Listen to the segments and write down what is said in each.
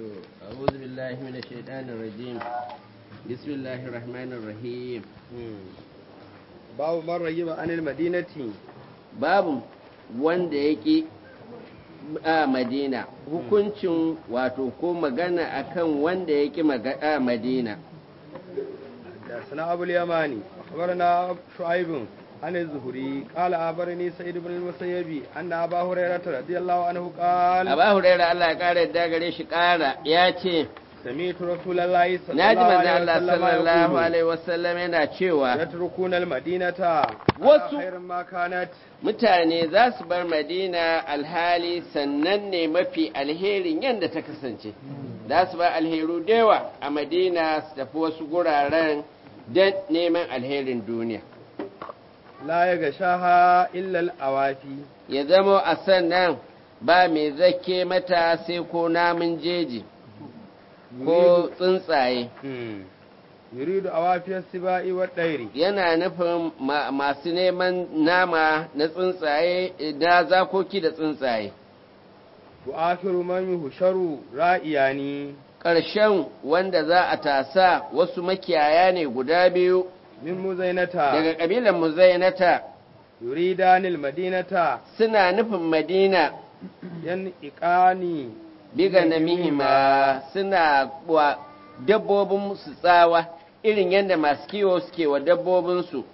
to a'udhu billahi minash shaitanir rajim bismillahir rahmanir rahim babu man ragiba anil madinati babu wanda yake a madina hukuncin wato ko magana akan wanda yake a madina da sana abul yamani akhbarana shu'aib عن الزهري قال أخبرني سيد بن المسيب أن أبا هريرة رضي الله عنه قال أبا هريرة الله قال الدقري قال ياتي سمعت رسول الله صلى naji الله manzo عليه Allah وسلم sallallahu يقول alaihi wasallam yana cewa يتركون المدينة Wasu- خير ما كانت mutane za su bar madina alhali sannan ne mafi alherin yadda ta kasance za su bar alheru da yawa a madina su tafi wasu guraren don neman alherin duniya لا يغشاها إلا الأوافي ya zama a sannan ba mai zake mata sai ko namun jeji ko tsuntsaye مم. يريد أوافي السباء والطير yana nufin ma- masu neman nama na tsuntsaye na zakoki da tsuntsaye وآخر من يهشر رائياني ƙarshen wanda za a tasa wasu makiyaya ne guda biyu من مزينة daga ƙabilan muzainata يريدان المدينة suna nufin madina ينئقاني biga na mihima suna wa dabbobin su tsawa irin yadda masu kiwo suke wa dabbobinsu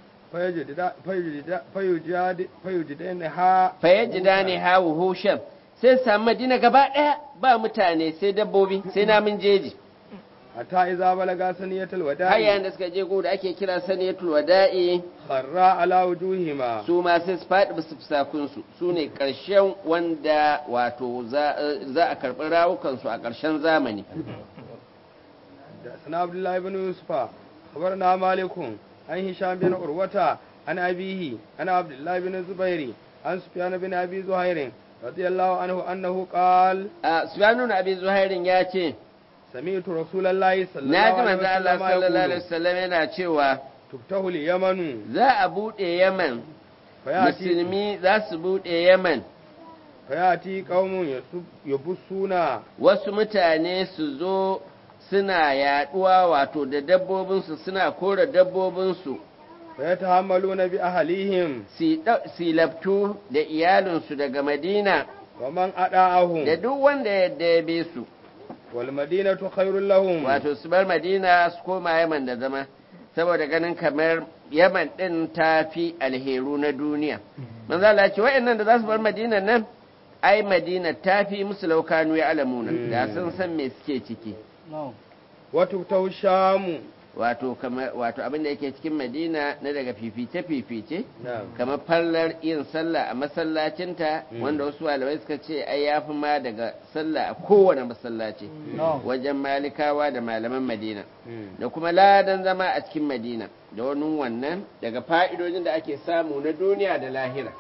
fayujidaniha fayyajida ne hawu hushen sai su samu madina gaba ɗaya ba mutane sai dabbobi sai namun jeji hatta iza balaga saniyatul har wada'i yayin da suka je gu da ake kira saniyatul wada'i kharra ala wujuhima su ma sai su faɗi bisa fusakunsu su ne ƙarshen wanda wato za za a karɓi rawukansu a ƙarshen zamani da sana abdullahi ibn yusufa khabarna malikun an hisham bin urwata an abihi an abdullahi bin zubairi an sufyan bin abi zuhairin radiyallahu anhu annahu qal a sufyanu na abin zuhairin ya ce sami'tu rasulullahi na ji sallallahu manzo Allah alaihi sallallahu alaihi wasallam wasallam yana cewa tuftahu al-yamanu za a buɗe yaman fayati musulmi za su buɗe yaman fayati qaumun yasub yabussuna wasu mutane su zo suna yaɗuwa wato da dabbobinsu suna kora dabbobinsu fayatahammaluna bi ahlihim si ɗau- si laftu da iyalinsu daga madina wa man ada'ahum da duk wanda yadda ya bi su wal madinatu khairul lahum wato su bar madina su koma yaman da zama saboda ganin kamar yaman ɗin ta fi alheru na duniya manzo Allah ya ce wa'annan da za su bar madina nan ai madina ta fi musu laukanu ya alamuna da sun san me suke ciki wa tuftahu shamu wato kamar wato abin da yake cikin madina na daga fifice fifice na'am kamar fallar yin sallah a masallacinta Mm. wanda wasu malamai suka ce ai yafi ma daga sallah a kowane masallaci wajen malikawa da malaman madina Mm. da kuma ladan zama a cikin madina da wani wannan daga fa'idojin da ake samu na duniya da lahira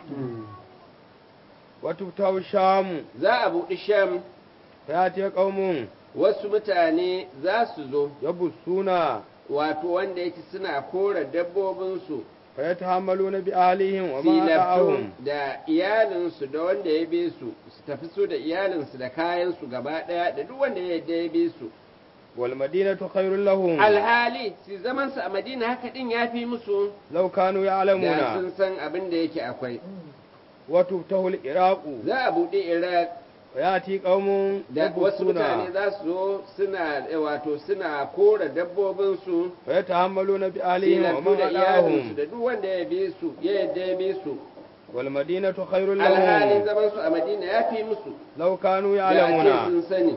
wa tuftahu shamu za a buɗi sham fayati qaumun wasu mutane za su zo yabussuna wato wanda yake suna kora dabbobinsu fayatahammaluna bi ahlihim wa man filafto ada'ahum da iyalinsu da wanda ya bi su su tafi su da iyalinsu da kayansu gaba ɗaya da duk wanda ya yadda ya bi su wal madinatu khairul lahum alhali su zaman su a madina haka din ya fi musu law kanu da ya'lamuna sun san abin da yake akwai wa tuftahu al-iraqu za a buɗe iraq fayati qaumun da wasu mutane yabussuna za su zo suna eh, wato suna kora dabbobinsu fayatahammaluna bi ahlihim wa filafto man da iyalinsu ada'ahum da duk wanda ya bi su ya yadda ya bi su wal madinatu khairul alhali lahum zaman su a madina ya fi musu law kanu da ake ya'lamuna sun sani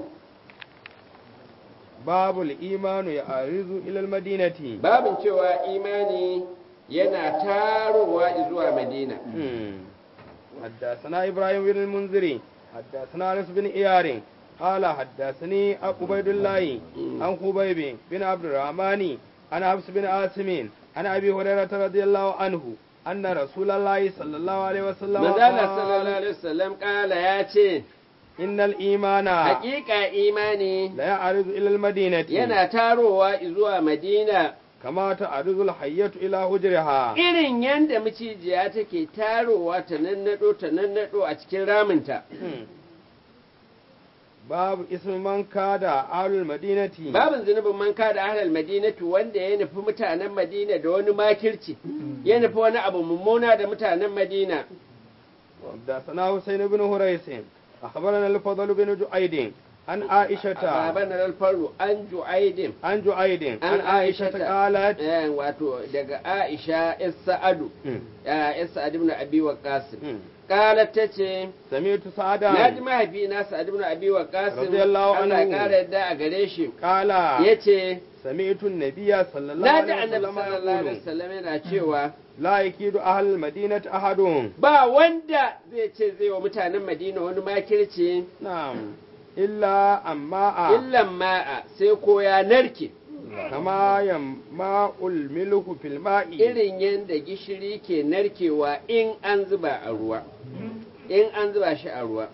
babul imanu ya'rizu ila al-madinati babin cewa imani yana tarowa zuwa madina حدثنا إبراهيم بن المنذري حدثنا أنس بن إيار قال حدثني أبو عبيد الله عن خبيب بن عبد الرحمن عن حفص بن عاصم عن أبي هريرة رضي الله عنه أن رسول الله صلى الله عليه وسلم manzala sallallahu قال alaihi wasallam kala ya ce إن الإيمان hakika imani لا يعرض إلى المدينة yana tarowa zuwa madina كما تعرض الحية إلى هجرها irin yadda macijiya take tarowa ta nannado ta nannado a cikin raminta babu ismin man kada ahlul madinati babin zunubin man kada ahlal madinatu wanda ya nufi mutanen madina da wani makirci ya nufi wani abu mummuna da mutanen madina حدثنا حسين بن هريس أخبرنا الفضل بن جعيد عن عائشة baban alfaru an ju'aidin عن جعيد عن an عائشة قالت eh, wato daga aisha is sa'adu ya is sa'ad ibn abi waqas qalat tace سمعت na ji سعدا mahaifina sa'ad ibn abi waqas Radiyallahu Allah ya anhu. kara yadda a gare shi قال yace سمعت النبي صلى الله na ji عليه annabi وسلم sallallahu alaihi يقول wasallam yana cewa لا يكيد أهل المدينة أحد ba wanda zai ce zai wa mutanen madina wani makirci نعم إلا أماء illan ma'a sai ko ya narke كما يماء الملح في الماء irin yadda gishiri ke narkewa in an zuba a ruwa in an zuba shi a ruwa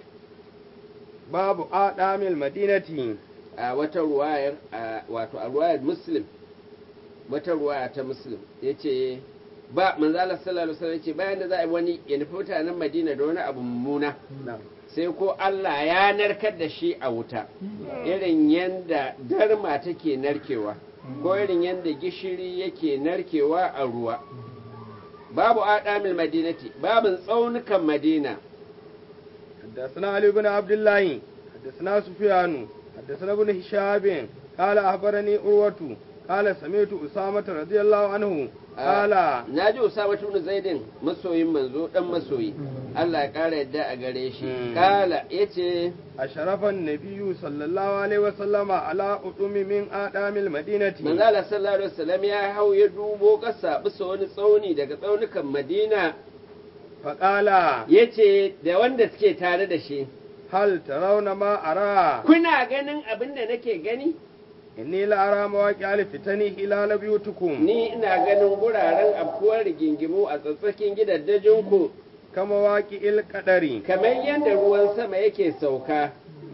باب آدام المدينة a wata ruwayar a- wato a ruwayar muslim wata ruwaya ta muslim ya ce ba manzala sallallahu alaihi wasallam ya ce bayan da za a yi wani ya nufi mutanen madina da wani abu mummuna نعم sai ko Allah ya narkar da shi a wuta irin yadda darma take narkewa ko irin yadda gishiri yake narkewa a ruwa babu adamil madinati babin tsaunukan madina حدثنا علي بن عبد الله حدثنا سفيان حدثنا ابن هشام قال أخبرني أروة قال سمعت أسامة رضي الله عنه قال na ji usama ibn zaidin masoyin manzo dan masoyi Allah ya kara yadda a gare shi Hmm. kala yace أشرف النبي صلى الله عليه وسلم على أطم من آدام المدينة manzo Allah sallallahu alaihi wasallam ya hau ya dubo kasa bisa wani tsauni daga tsaunukan Madina فقال yace da wanda suke tare da shi هل ترون ما أرى kuna ganin abin da nake gani إني لأرى مواقع الفتن خلال بيوتكم ni ina ganin guraren afkuwar rigingimu a tsatsakin gidaddajinku كمواقع القدر kamar yadda ruwan sama yake sauka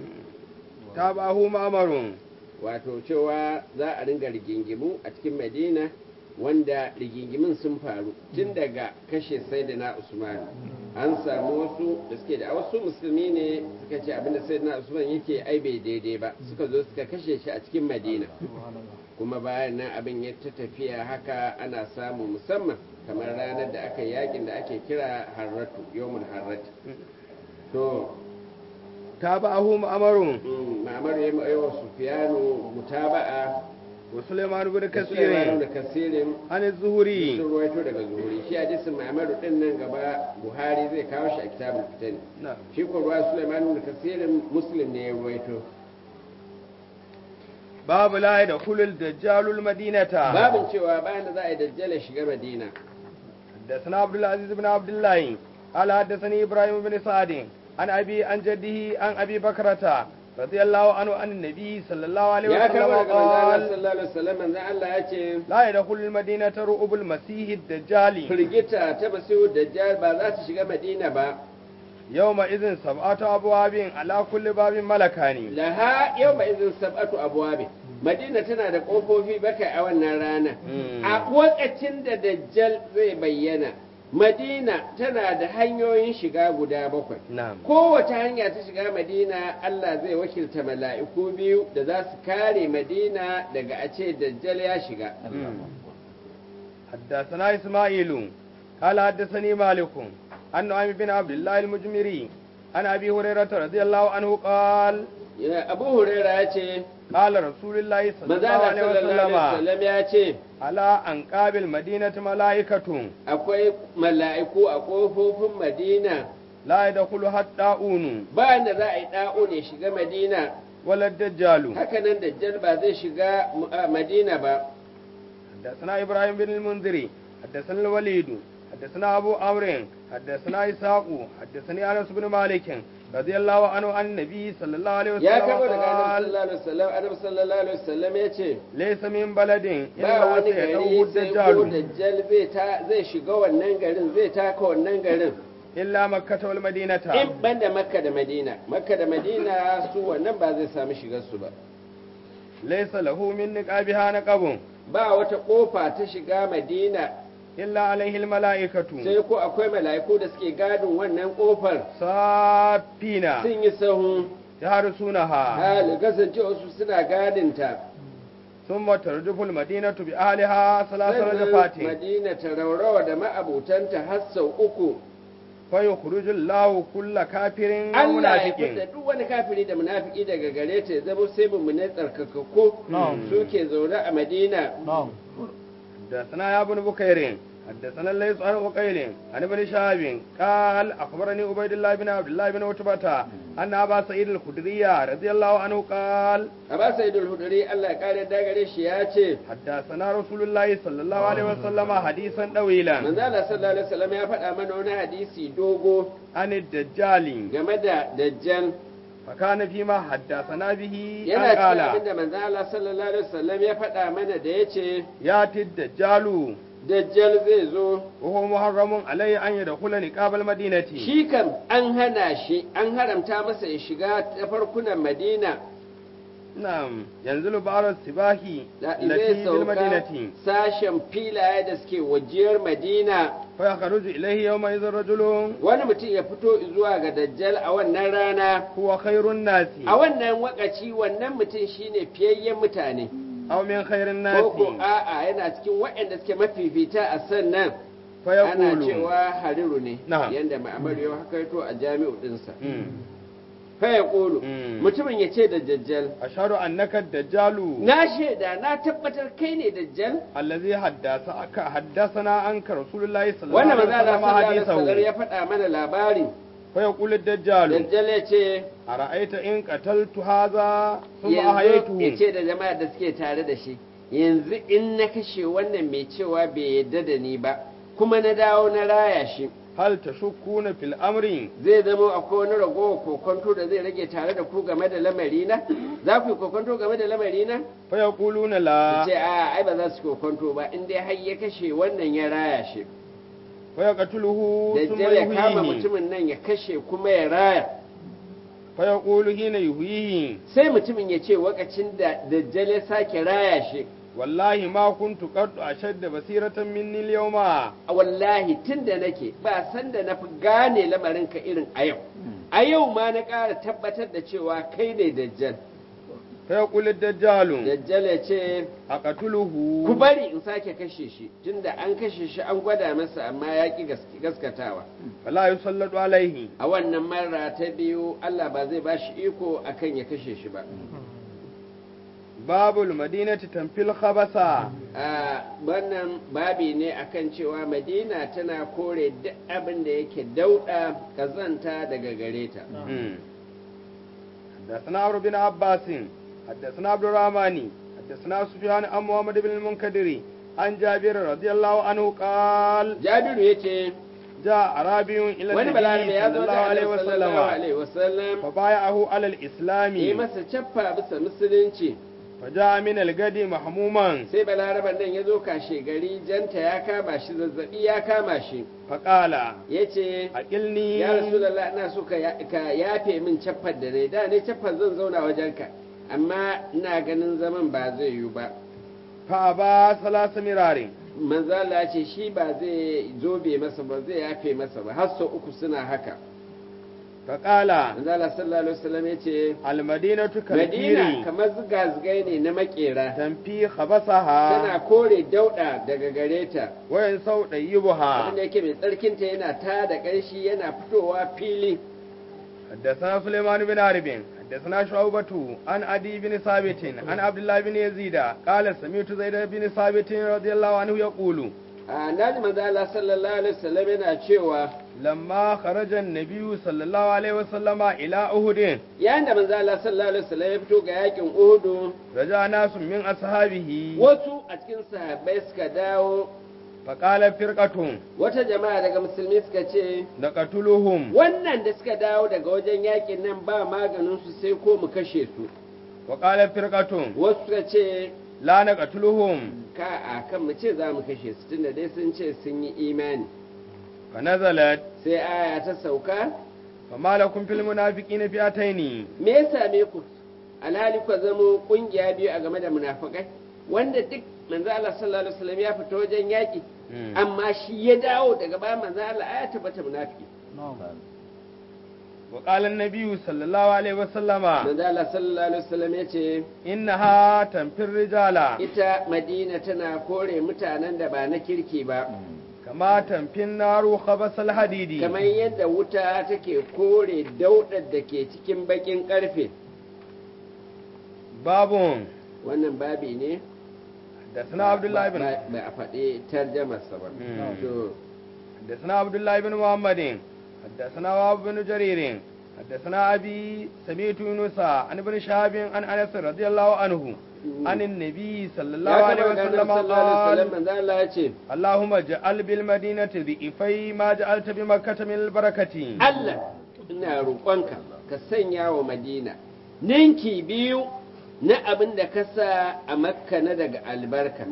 تابعه مأمر wato cewa za a ringa rigingimu a cikin madina wanda rigingimin sun faru tun daga kashe sayyidina usman an samu wasu da suke da wasu musulmi ne suka ce abinda sayyidina usman yake ai bai daidai ba suka zo suka kashe shi a cikin madina kuma bayan nan abin ya ta tafiya haka ana samu musamman kamar ranar da aka yi yakin da ake kira harratu yawmul harrati to تابعه مأمر mm, ma'amar ya yi wa sufiyanu mutaba'a وسليمان بن da كثير kasirin عن sun الزهري ruwaito daga zuhuri shi hadisin ma'amaru din nan gaba buhari zai kawo shi a kitabul fitan نعم shi ko ruwa sulaiman da kasirin muslim ne ya ruwaito باب لا يدخل الدجال المدينة babin cewa bayan da za a yi dajjala shiga madina حدثنا عبد العزيز بن عبد الله قال حدثني إبراهيم بن سعد عن أبي عن جده عن أبي بكرة رضي الله عنه عن النبي صلى الله عليه ya وسلم kawo daga manzo Allah قال sallallahu alaihi wasallam manzo Allah ya ce لا يدخل المدينة رؤب المسيح الدجال firgita ta basiru dajjal ba za su shiga madina ba يومئذ سبعة أبواب على كل باب ملكان laha yau ba izin sab'atu abwabi madina tana da kofofi bakai a wannan rana a lokacin da dajjal zai bayyana madina tana da hanyoyin shiga guda bakwai نعم kowace hanya ta shiga madina Allah zai wakilta mala'iku biyu da za su kare madina daga a ce dajjal ya shiga حدثنا إسماعيل قال حدثني مالك عن نعيم بن عبد الله المجمري عن أبي هريرة رضي الله عنه قال Ya- abu huraira ya ce قال رسول الله صلى الله manzana عليه sallallahu alaihi وسلم wasallam ya ce على أنقاب المدينة ملائكة akwai mala'iku a ƙofofin madina لا يدخلها الطاعون bayan da za a yi ɗa'o ne shiga madina ولا الدجال hakanan dajjal ba zai shiga mu- a madina ba حدثنا إبراهيم بن المنذري حدثنا الوليد حدثنا أبو عمرو حدثنا إسحاق حدثني أنس بن مالك رضي الله عنه عن النبي صلى الله عليه ya وسلم kama daga annabi قال sallallahu alaihi wasallam annabi sallallahu alaihi wasallam ya ce ليس من بلد ba إلا wani سيدعوه gari sai ko الدجال dajjal zai ta zai shiga wannan garin zai taka wannan garin إلا مكة والمدينة in banda makka da madina makka da madina su wannan ba zai samu shigar su ba ليس له من نقابها نقب ba wata kofa ta shiga madina إلا عليه الملائكة sai ko akwai mala'iku da suke gadin wannan kofar صافين sun yi sahun يحرسونها hali kasance wasu suna gadinta ثم ترجف المدينة بأهلها ثلاث sannan رجفات madina ta raurawa da ma'abutanta har sau uku فيخرج الله كل كافر Allah ya fita ومنافق duk wani kafiri da munafiki daga gare ta ya zama sai mu ne tsarkakakku Na'am. suke zaune a Madina حدثنا يا ابن بكير حدثنا الليث عن عقيل عن ابن شهاب قال اخبرني عبيد الله بن عبد الله بن عتبة ان ابا سعيد الخدري رضي الله عنه قال Aba Sayyidul Hudri Allah ya kare da gare shi ya ce حدثنا رسول الله صلى الله عليه وسلم حديثا طويلا manzo Allah sallallahu alaihi wasallam ya faɗa mana wani hadisi dogo عن الدجال game da dajjal فكان فيما حدثنا به yana أن cikin قال abinda manzo Allah sallallahu alaihi wasallam ya faɗa mana da yace ياتي الدجال dajjal zai zo وهو محرم عليه ان يدخل نقاب المدينه shi kam an hana shi an haramta masa ya shiga ta farkunan Madina نعم ينزل بعض السباح da التي zai في sauka المدينه sashen filaye da suke wajiyar Madina فيخرج إليه يومئذ رجل wani mutum ya fito zuwa ga dajjal a wannan rana هو خير الناس a wannan wakaci wannan mutum shine fiyayyen mutane أو من خير الناس ko ko a'a yana cikin waɗanda suke mafifita a sannan ana فيقول cewa hariru ne Na'am. yanda ma'amar yau haka yato a jami'u dinsa مم. fa ya ƙulu Mm. mutumin ya ce da dajjal أشهد أنك الدجال na shaida na tabbatar kai ne dajjal الذي حدثك حدثنا عنك رسول الله صلى الله wannan عليه manzo Allah وسلم sallallahu alaihi wasallam حديثه ya faɗa mana labari فيقول الدجال dajjal ya ce أرأيت إن قتلت هذا ثم yanzu ya أحييته ce da jama'a da suke tare da shi yanzu in na kashe wannan mai cewa bai yadda da ni ba kuma na dawo na raya shi هل تشكون في الأمر zai zama akwai wani ragowar kokonto da zai rage tare da ku game da lamarina za ku yi kokonto game da lamarina فيقولون su لا ce a ai ba za su kokonto ba in dai har ya kashe wannan ya raya shi فيقتله ثم dajjal ya kama يهويه mutumin nan ya kashe kuma ya raya فيقول حين يهويه sai mutumin ya ce wakacin da dajjal ya sake raya shi والله ما كنت قد أشد بصيرة مني اليوم a wallahi tun da nake ba san da na fi gane lamarinka irin a yau a yau ma na ƙara tabbatar da cewa kai ne dajjal فيقول الدجال dajjal ya ce أقتله ku bari in sake kashe shi tunda an kashe shi an gwada masa amma ya ƙi gas- gaskatawa فلا يسلط عليه a wannan mara ta biyu Allah ba zai ba shi iko akan ya kashe shi ba باب المدينة تنفي الخبث a wannan babi ne akan cewa madina tana kore duk abin da yake dauɗa kazanta daga gare ta مم. حدثنا عمرو بن عباس حدثنا عبد الرحمن حدثنا سفيان عن محمد بن المنكدر عن جابر رضي الله عنه قال jabiru ya ce جاء أعرابي إلى wani النبي balarabe ya صلى zo الله da عليه Annabi sallallahu وسلم alaihi wasallam فبايعه على yi الإسلام masa cappa bisa musulunci فجاء من الغد محموما sai balaraban nan ya zo kashe gari janta ya kama shi zazzabi ya kama shi فقال ya ce أقلني ya rasulallah ina so ka ya- ka yafe min cappar da ne da ne cappar zan zauna wajenka amma ina ganin zaman ba zai yiwu ba فأبى ثلاث مرار manzala ce shi ba zai zobe masa ba zai yafe masa ba har sau uku suna haka فقال manzala sallallahu alaihi wasallam ya ce المدينة madina كالكير kamar ziga-zigai ne na makera تنفي خبثها tana kore dauda daga gare ta وينسو طيبها abinda yake mai tsarkinta yana ta da ƙanshi yana fitowa fili حدثنا سليمان بن عرب حدثنا شعوبة عن عدي بن ثابت عن عبد الله بن يزيد قال سمعت زيد بن ثابت رضي الله عنه يقول a naji manzala sallallahu alaihi wasallam yana cewa لما خرج النبي صلى الله عليه وسلم إلى أهد yayin da manzala sallallahu alaihi wasallam ya fito ga yakin uhudu رجع ناس من أصحابه wasu a cikin sahabbai suka dawo فقال فرقة wata jama'a daga musulmi suka ce نقتلهم wannan da suka dawo daga wajen yakin nan ba maganin su sai ko mu kashe su وقال فرقة wasu suka ce لا نقتلهم ka a kan mu ce za mu kashe su tunda dai sun ce sun yi imani فنزلت sai aya ta sauka فما لكم في المنافقين فئتين me ya same ku alhali ku zamo kungiya biyu a game da munafikai wanda duk manzo Allah sallallahu alaihi wasallam ya fita wajen yaki amma shi ya dawo daga bayan manzo Allah aya tabbata munafiki وقال النبي صلى الله عليه وسلم manzo Allah sallallahu alaihi wasallam yace إنها تنفي الرجال ita Madina tana kore mutanen da ba na kirki ba كما تنفي النار خبث الحديد kamar yadda wuta take kore daudar da ke cikin bakin karfe باب wannan babi ne حدثنا عبد الله بن ba ba a faɗi tarjamarsa ba Mm. to حدثنا عبد الله بن محمد حدثنا وهب بن جرير حدثنا أبي سمعت يونس عن ابن شهاب عن أنس رضي الله عنه عن النبي صلى الله ya عليه taɓa ganin وسلم sallallahu alaihi wasallam قال manzo Allah ya ce اللهم اجعل بالمدينة ضعفي ما جعلت بمكة من البركة Allah ina roƙonka ka sanya wa Madina ninki biyu na abin da ka sa a Makka na daga albarka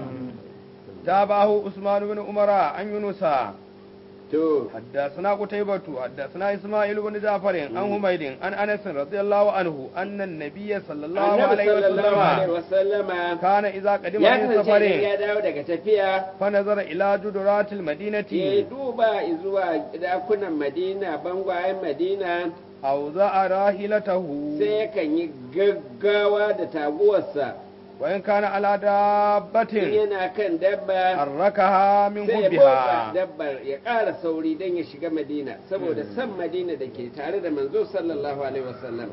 تابعه عثمان بن عمر عن يونس to حدثنا قتيبة حدثنا إسماعيل بن جعفر عن حميد عن أنس رضي الله عنه أن النبي صلى الله annabi عليه sallallahu alaihi وسلم wasallama كان إذا قدم ya من kasance سفر idan ya dawo daga tafiya فنظر إلى جدرات ya المدينة duba zuwa dakunan Madina bangwayen Madina أوضع راحلته sai yakan yi gaggawa da taguwarsa وإن كان على in دابة yana kan dabba حركها من sai ya motsa حبها dabbar ya ƙara sauri don ya shiga madina saboda san madina da ke tare da manzo sallallahu alaihi wasallam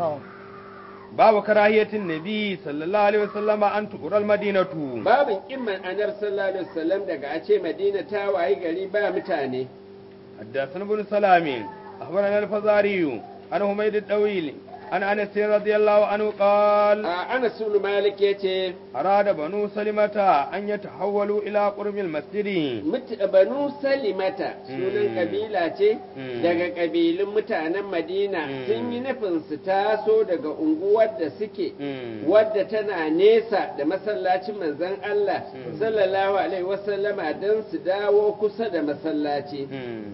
باب كراهية النبي صلى الله عليه وسلم أن تقرى المدينة babin kimman anar sallallahu alaihi wasallam daga a ce madina ta wayi gari ba mutane حدثنا ابن سلام أخبرنا الفزاري عن حميد الطويل عن أنس رضي الله عنه قال a anas ibn malik yace أراد بنو سلمة أن يتحولوا إلى قرب المسجد mut- banu salimata sunan Mm. kabila ce Mm. daga kabilun mutanen madina Mm. sun yi nufin su taso daga unguwar da suke Mm. wadda tana nesa da masallacin manzon Allah Mm. sallallahu alaihi wasallama don su dawo kusa da masallaci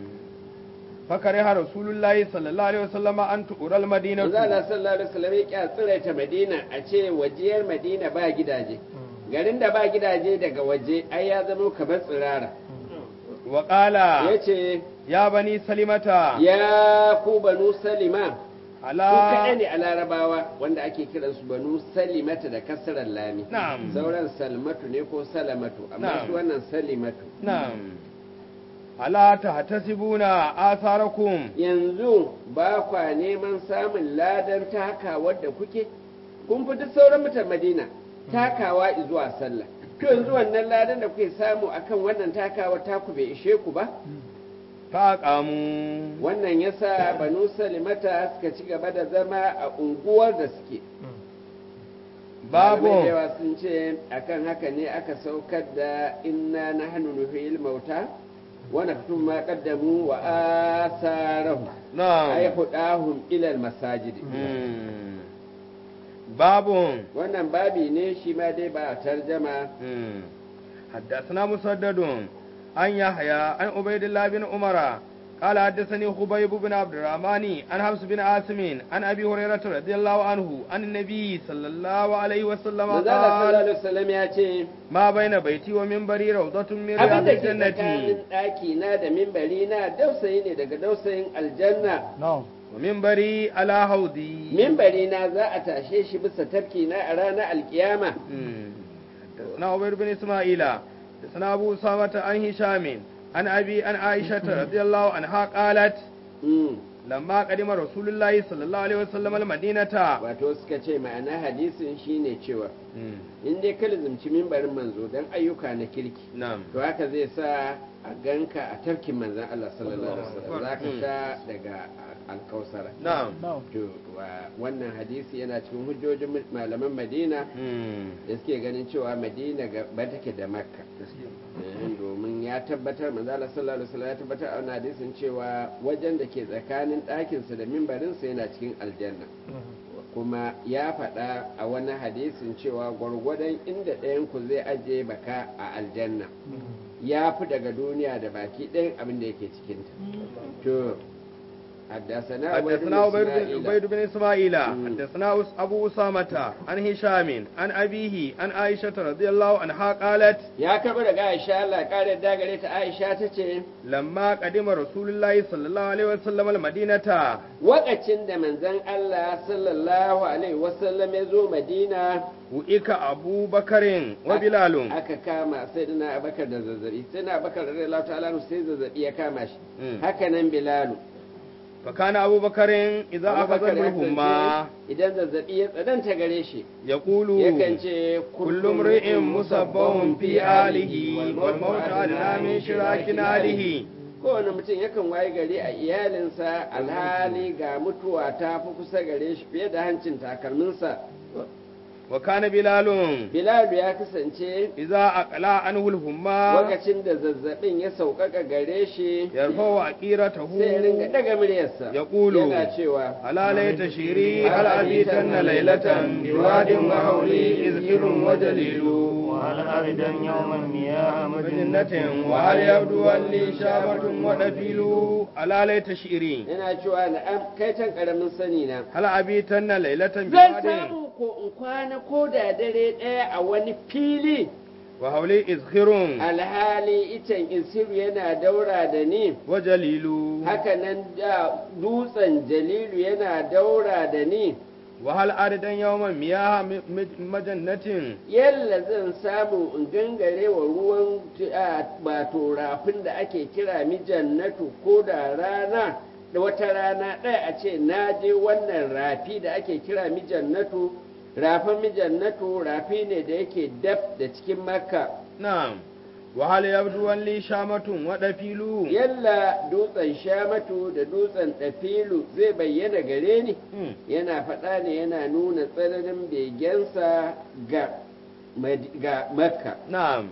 فكره رسول الله صلى الله عليه وسلم أن تقرى المدينة manzo Allah sallallahu alaihi wasallam ya kya tsiraita Madina a ce wajiyar Madina ba gidaje garin da ba gidaje daga waje ai ya zama kamar tsirara وقال yace يا بني سلمة ya ku banu salima su kaɗai على ne a larabawa wanda ake kiransu banu salimata da kasarar lami نعم sauran salmatu ne ko salamatu amma Na'am. su wannan salimatu نعم ألا تحتسبون آثاركم yanzu ba kwa neman samun ladan taka wadda kuke kun fi duk sauran mutan madina takawa zuwa sallah to yanzu wannan ladan da kuke samu akan wannan takawa taku bai ishe ku ba فأقاموا wannan yasa banu salimata suka ci gaba da zama a unguwar da suke Malamai da باب yawa sun ce akan haka ne aka saukar da inna nahnu nuhyil mauta wa naktum ma qaddamu wa asarahu ay نعم hudahum ila al masajid مم. باب wannan babi ne shi ma dai ba tarjama مم. حدثنا مسدد عن يحيى عن عبيد الله بن عمر قال حدثني خبيب بن عبد الرحمن عن حفص بن عاصم عن ابي هريره رضي الله عنه عن النبي صلى الله عليه وسلم manzo Allah sallallahu قال alaihi wasallam ya ce ما بين بيتي ومنبري روضة من رياض abin da ke tsakanin الجنة ɗaki na da mimbari na dausayi ne daga dausayin aljanna ومنبري على حوضي mimbari na za a tashe shi bisa tafki na a ranar alkiyama مم. حدثنا عبيد بن اسماعيل حدثنا ابو اسامه عن هشام عن ابي عن عائشه رضي الله عنها قالت Mm. lamma kadima rasulullahi sallallahu alaihi wasallam almadinata wato suka ce ma'ana hadisin shine cewa in dai ka lizumci mimbarin manzo don ayyuka na kirki na'am to haka zai sa a ganka a tafkin manzan Allah sallallahu alaihi wasallam za ka sha daga alkausara na'am to wa- wannan hadisi yana cikin hujjojin malaman Madina da suke ganin cewa Madina gaba take da Makka Eh, domin ya tabbatar manzo Allah sallallahu alaihi wasallam ya tabbatar a wannan hadisin cewa wajen da ke tsakanin ɗakinsa da mimbarinsa yana cikin aljanna kuma ya faɗa a wani hadisin cewa gwargwadon inda ɗayan ku zai ajiye baka a aljanna ya fi daga duniya da baki ɗayan abin da yake cikinta to حدثنا عبيد حدثنا بن عبيد بن- إسماعيل. عبيد بن اسماعيل مم. حدثنا أس- ابو اسامه عن هشام عن ابيه عن عائشه رضي الله عنها قالت ya karɓi daga Aisha Allah ƙara da gare ta Aisha ta ce لما قدم رسول الله صلى الله عليه وسلم المدينه wakacin da manzon Allah sallallahu alaihi wasallam ya zo Madina وإك أبو بكر وبلال aka kama sai dana Abakar da zazzabi sai na Abakar radiyallahu ta'ala anhu sai zazzabi ya kama shi Mm. haka nan Bilalu فكان أبو بكر إذا أخذ Abubakar ya الهمة kasance idan zazzabi ya tsananta gare shi يقول yakan ce كل امرئ مصبه في آله والموت أدنى من شراك آله kowane mutum yakan waye gari a iyalinsa alhali ga mutuwa ta fi kusa gare shi fiye da hancin takalminsa وكان بلال bilalu ya kasance إذا أقلع عنه الهمة lokacin da zazzabin ya sauƙaƙa gare shi يرفع عقيرته sai ya ringa daga muryarsa يقول yana cewa ألا ليت شيري هل أبيتن ليلة بواد وحولي إذكر وجليل وهل أردا يوما مياه مجنة مجنة وهل يبدو لي شامة ودفيل ألا ليت شيري yana cewa na'am kai can karamin sani na هل أبيتن ليلة zan بواد samu ko in kwana ko da dare ɗaya a wani fili وحولي إذخر alhali icen isiru yana daura da ni وجليل haka nan da dutsen jalilu yana daura da ni وهل أردا يوما مياه م- م- مجنة yalla zan samu in gangare wa ruwan a, wato rafin da ake kira mijannatu ko da rana da wata rana ɗaya a ce na je wannan rafi da ake kira mijannatu rafin mijannatu rafi ne da yake daf da cikin makka نعم وهل يبدو لي شامة ودفيل yalla dutsen shamatu da dutsen ɗafilu zai bayyana gare ni مم. yana faɗa ne yana nuna tsananin begensa ga Mad- ga makka نعم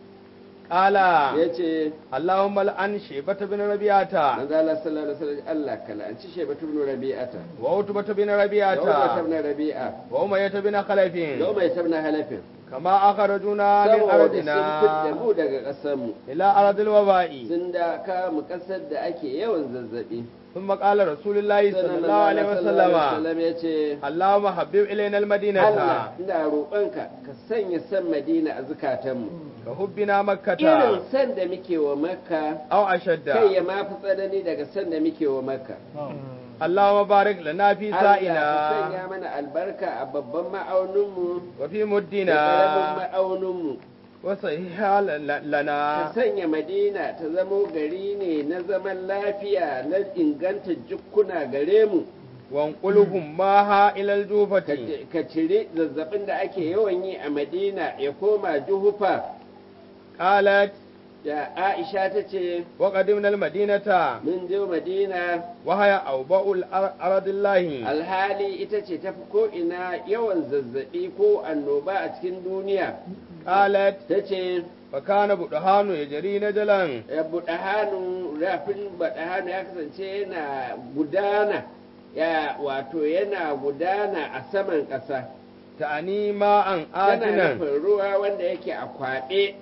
قال ya ce اللهم لعن شيبة بن ربيعة manzo Allah sallallahu alaihi wasallam Allah kala an ci shebatu ibn rabi'ata وعتبة بن da Umar ربيعة ibn rabi'a وأمية بن خلف da Umar ibn halafin كما أخرجونا من saboda sun أرضنا fitta mu daga ƙasar mu إلى أرض الوباء sun da ka mu ƙasar da ake yawan zazzabi ثم قال رسول الله صلى sannan الله عليه manzo Allah sallallahu alaihi وسلم wasallam ya ce اللهم حبب إلينا المدينة Allah ina roƙonka ka sanya san Madina a zukatanmu كحبنا مكة irin san da muke wa Makka أو kai أشد ya mafi tsanani daga san da muke wa Makka اللهم بارك لنا في Allah ka سائنا sanya mana albarka a babban ma'auninmu وفي da ƙaramin مدنا ma'auninmu وصحيح ل- ka لنا sanya Madina ta zamo gari ne na zaman lafiya na inganta jukkuna gare mu وانقلهم معها إلى ka الجوفة ci- ka cire zazzabin da ake yawan yi a Madina ya koma juhufa قالت da Aisha ta ce وقدمنا المدينة mun je Madina وهي أوباء الأر- أرض الله alhali ita ce tafi ko ina yawan zazzabi ko annoba a cikin duniya قالت ta ce فكان بدهان يجري نجلا ya buɗe hannu rafin buɗe hannu ya kasance yana gudana ya wato yana gudana a saman ƙasa تعني ماء yana آتنا nufin ruwa wanda yake a kwaɗe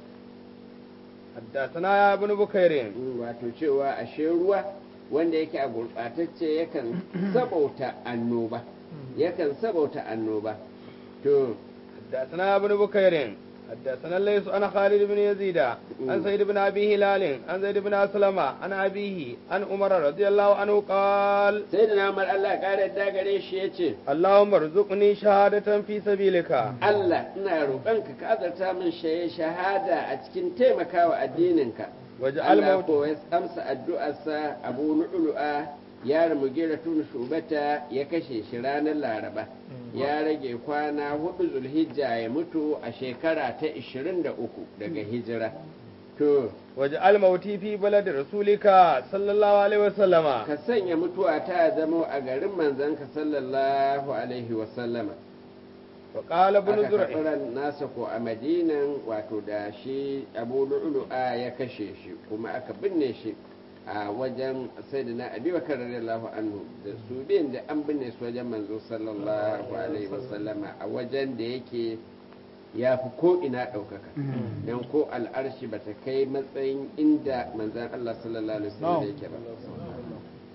حدثنا يا ابن بكير wato cewa ashe ruwa wanda yake a gurɓatacce yakan sabauta annoba yakan sabauta annoba to حدثنا يا ابن بكير حدثنا الليث عن خالد بن يزيد عن سيد بن ابي هلال عن زيد بن اسلم عن ابيه عن عمر رضي الله عنه قال sai da namar Allah ƙara yadda gare shi ya ce اللهم ارزقني شهادة في سبيلك Allah ina roƙonka ka azarta min shaye shahada a cikin taimakawa addininka واجعل Allah موت ko ya amsa addu'arsa Abu Nu'lu'a ya Mugira tun shubata ya kashe shi ranar Laraba ya rage kwana hudu Zulhijja ya mutu a shekara ta 23 daga hijira to واجعل موتي في بلد رسولك صلى الله عليه وسلم ka sanya mutuwa ta zamo a garin manzanka sallallahu alaihi wa sallama وقال ابن aka زرع karɓi ran nasa ko a madinan wato da shi abu lu'lu'a ya kashe shi kuma aka binne shi a wajen sayyidina abi bakar radiyallahu anhu da su biyan da an binne su wajen manzo sallallahu alaihi wasallama a wajen da yake ya fi ko ina ɗaukaka don ko al'arshi ba ta kai matsayin inda manzan Allah sallallahu alaihi wasallam yake ba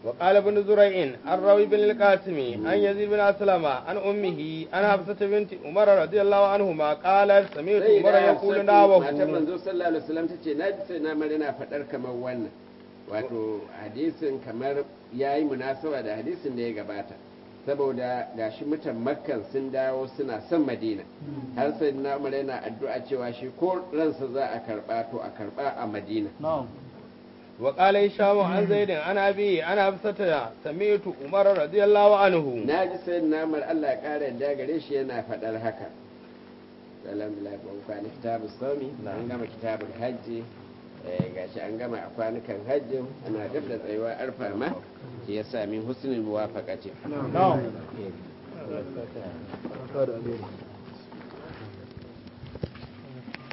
وقال ابن زريع عن روي بن القاسم عن يزيد بن أسلم عن أمه عن حفصة بنت عمر رضي الله عنهما قالت سمعت sai عمر da يقول matar ناوه manzo sallallahu alaihi wasallam tace na ji sai na mari na fadar kamar wannan wato hadisin kamar yayi munasaba da hadisin da ya gabata saboda gashi mutan makkan sun dawo suna son madina har sai na umar yana addu'a cewa shi ko ransa za a karba to a karba a madina وقال هشام عن زيد عن أبي عن حفصة سمعت عمر رضي الله عنه na ji sai na umar Allah ya kara yadda gare shi yana fadar haka alhamdulillah ba kwana kitabun sami an gama kitabun hajji eh, gashi an gama a kwanukan hajjin ana dab da tsayuwa arfa ma shi ya sami husnul muwafaqati نعم